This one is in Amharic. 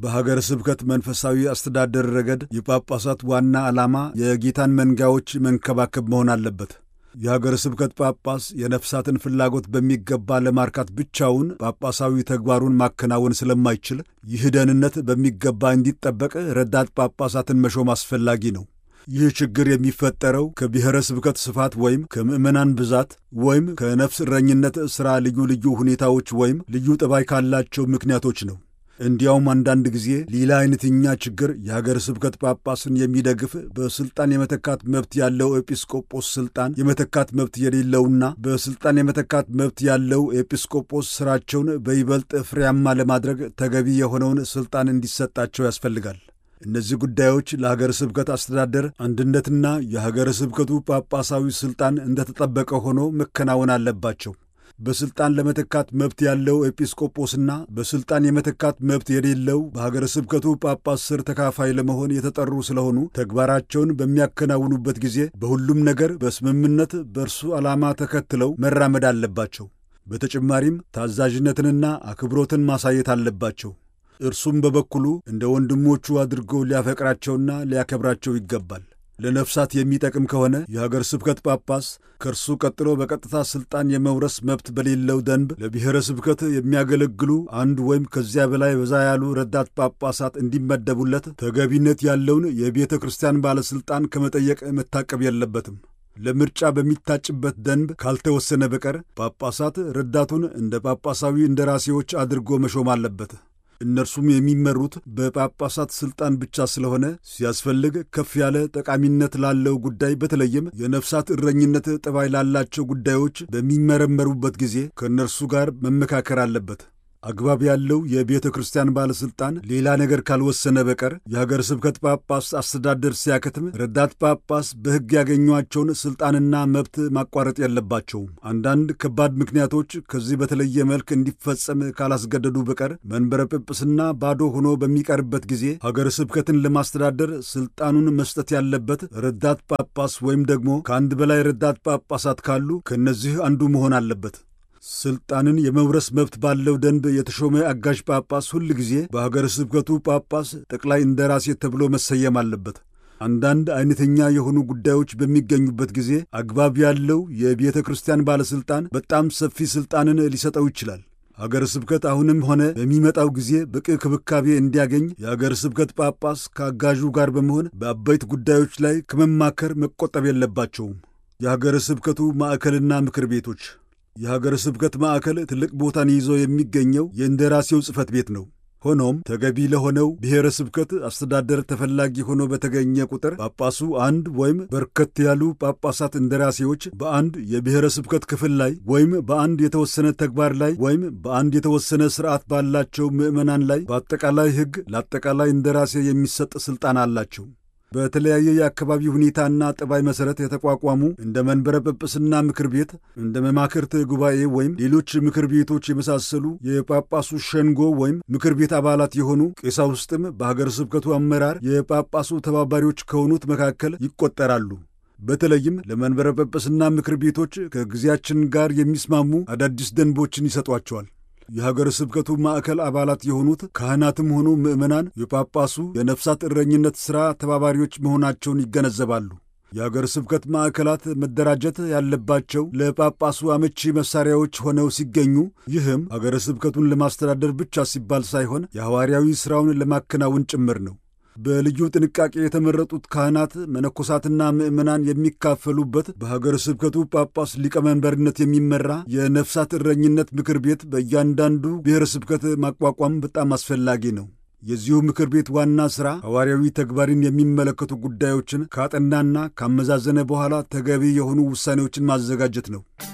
በሀገረ ስብከት መንፈሳዊ አስተዳደር ረገድ የጳጳሳት ዋና ዓላማ የጌታን መንጋዎች መንከባከብ መሆን አለበት። የሀገረ ስብከት ጳጳስ የነፍሳትን ፍላጎት በሚገባ ለማርካት ብቻውን ጳጳሳዊ ተግባሩን ማከናወን ስለማይችል ይህ ደህንነት በሚገባ እንዲጠበቅ ረዳት ጳጳሳትን መሾም አስፈላጊ ነው። ይህ ችግር የሚፈጠረው ከብሔረ ስብከት ስፋት ወይም ከምዕመናን ብዛት ወይም ከነፍስ እረኝነት ሥራ ልዩ ልዩ ሁኔታዎች ወይም ልዩ ጠባይ ካላቸው ምክንያቶች ነው። እንዲያውም አንዳንድ ጊዜ ሌላ አይነተኛ ችግር የሀገረ ስብከት ጳጳስን የሚደግፍ በስልጣን የመተካት መብት ያለው ኤጲስቆጶስ ስልጣን የመተካት መብት የሌለውና በስልጣን የመተካት መብት ያለው ኤጲስቆጶስ ስራቸውን በይበልጥ ፍሬያማ ለማድረግ ተገቢ የሆነውን ስልጣን እንዲሰጣቸው ያስፈልጋል። እነዚህ ጉዳዮች ለሀገረ ስብከት አስተዳደር አንድነትና የሀገረ ስብከቱ ጳጳሳዊ ስልጣን እንደተጠበቀ ሆኖ መከናወን አለባቸው። በስልጣን ለመተካት መብት ያለው ኤጲስቆጶስና በስልጣን የመተካት መብት የሌለው በሀገረ ስብከቱ ጳጳስ ስር ተካፋይ ለመሆን የተጠሩ ስለሆኑ ተግባራቸውን በሚያከናውኑበት ጊዜ በሁሉም ነገር በስምምነት በእርሱ ዓላማ ተከትለው መራመድ አለባቸው። በተጨማሪም ታዛዥነትንና አክብሮትን ማሳየት አለባቸው። እርሱም በበኩሉ እንደ ወንድሞቹ አድርጎ ሊያፈቅራቸውና ሊያከብራቸው ይገባል። ለነፍሳት የሚጠቅም ከሆነ የሀገር ስብከት ጳጳስ ከእርሱ ቀጥሎ በቀጥታ ሥልጣን የመውረስ መብት በሌለው ደንብ ለብሔረ ስብከት የሚያገለግሉ አንድ ወይም ከዚያ በላይ በዛ ያሉ ረዳት ጳጳሳት እንዲመደቡለት ተገቢነት ያለውን የቤተ ክርስቲያን ባለሥልጣን ከመጠየቅ መታቀብ የለበትም። ለምርጫ በሚታጭበት ደንብ ካልተወሰነ በቀር ጳጳሳት ረዳቱን እንደ ጳጳሳዊ እንደራሴዎች አድርጎ መሾም አለበት። እነርሱም የሚመሩት በጳጳሳት ሥልጣን ብቻ ስለሆነ ሲያስፈልግ ከፍ ያለ ጠቃሚነት ላለው ጉዳይ በተለይም የነፍሳት እረኝነት ጠባይ ላላቸው ጉዳዮች በሚመረመሩበት ጊዜ ከእነርሱ ጋር መመካከር አለበት። አግባብ ያለው የቤተ ክርስቲያን ባለሥልጣን ሌላ ነገር ካልወሰነ በቀር የሀገር ስብከት ጳጳስ አስተዳደር ሲያከትም ረዳት ጳጳስ በሕግ ያገኟቸውን ሥልጣንና መብት ማቋረጥ የለባቸውም። አንዳንድ ከባድ ምክንያቶች ከዚህ በተለየ መልክ እንዲፈጸም ካላስገደዱ በቀር መንበረ ጵጵስና ባዶ ሆኖ በሚቀርበት ጊዜ ሀገር ስብከትን ለማስተዳደር ሥልጣኑን መስጠት ያለበት ረዳት ጳጳስ ወይም ደግሞ ከአንድ በላይ ረዳት ጳጳሳት ካሉ ከእነዚህ አንዱ መሆን አለበት። ስልጣንን የመውረስ መብት ባለው ደንብ የተሾመ አጋዥ ጳጳስ ሁል ጊዜ በሀገረ ስብከቱ ጳጳስ ጠቅላይ እንደራሴ ተብሎ መሰየም አለበት። አንዳንድ አይነተኛ የሆኑ ጉዳዮች በሚገኙበት ጊዜ አግባብ ያለው የቤተ ክርስቲያን ባለሥልጣን በጣም ሰፊ ሥልጣንን ሊሰጠው ይችላል። አገረ ስብከት አሁንም ሆነ በሚመጣው ጊዜ በቂ ክብካቤ እንዲያገኝ የአገረ ስብከት ጳጳስ ከአጋዡ ጋር በመሆን በአበይት ጉዳዮች ላይ ከመማከር መቆጠብ የለባቸውም። የሀገረ ስብከቱ ማዕከልና ምክር ቤቶች የሀገረ ስብከት ማዕከል ትልቅ ቦታን ይዞ የሚገኘው የእንደራሴው ጽሕፈት ቤት ነው። ሆኖም ተገቢ ለሆነው ብሔረ ስብከት አስተዳደር ተፈላጊ ሆኖ በተገኘ ቁጥር ጳጳሱ አንድ ወይም በርከት ያሉ ጳጳሳት እንደራሴዎች በአንድ የብሔረ ስብከት ክፍል ላይ ወይም በአንድ የተወሰነ ተግባር ላይ ወይም በአንድ የተወሰነ ሥርዓት ባላቸው ምዕመናን ላይ በአጠቃላይ ሕግ ለአጠቃላይ እንደራሴ የሚሰጥ ሥልጣን አላቸው። በተለያየ የአካባቢ ሁኔታና ጠባይ መሠረት የተቋቋሙ እንደ መንበረ ጵጵስና ምክር ቤት፣ እንደ መማክርት ጉባኤ ወይም ሌሎች ምክር ቤቶች የመሳሰሉ የጳጳሱ ሸንጎ ወይም ምክር ቤት አባላት የሆኑ ቀሳውስትም በሀገረ ስብከቱ አመራር የጳጳሱ ተባባሪዎች ከሆኑት መካከል ይቆጠራሉ። በተለይም ለመንበረ ጵጵስና ምክር ቤቶች ከጊዜያችን ጋር የሚስማሙ አዳዲስ ደንቦችን ይሰጧቸዋል። የሀገረ ስብከቱ ማዕከል አባላት የሆኑት ካህናትም ሆኑ ምዕመናን የጳጳሱ የነፍሳት እረኝነት ሥራ ተባባሪዎች መሆናቸውን ይገነዘባሉ። የሀገረ ስብከት ማዕከላት መደራጀት ያለባቸው ለጳጳሱ አመቺ መሣሪያዎች ሆነው ሲገኙ፣ ይህም ሀገረ ስብከቱን ለማስተዳደር ብቻ ሲባል ሳይሆን የሐዋርያዊ ሥራውን ለማከናወን ጭምር ነው። በልዩ ጥንቃቄ የተመረጡት ካህናት መነኮሳትና ምዕመናን የሚካፈሉበት በሀገረ ስብከቱ ጳጳስ ሊቀመንበርነት የሚመራ የነፍሳት እረኝነት ምክር ቤት በእያንዳንዱ ብሔረ ስብከት ማቋቋም በጣም አስፈላጊ ነው። የዚሁ ምክር ቤት ዋና ሥራ ሐዋርያዊ ተግባርን የሚመለከቱ ጉዳዮችን ካጠናና ካመዛዘነ በኋላ ተገቢ የሆኑ ውሳኔዎችን ማዘጋጀት ነው።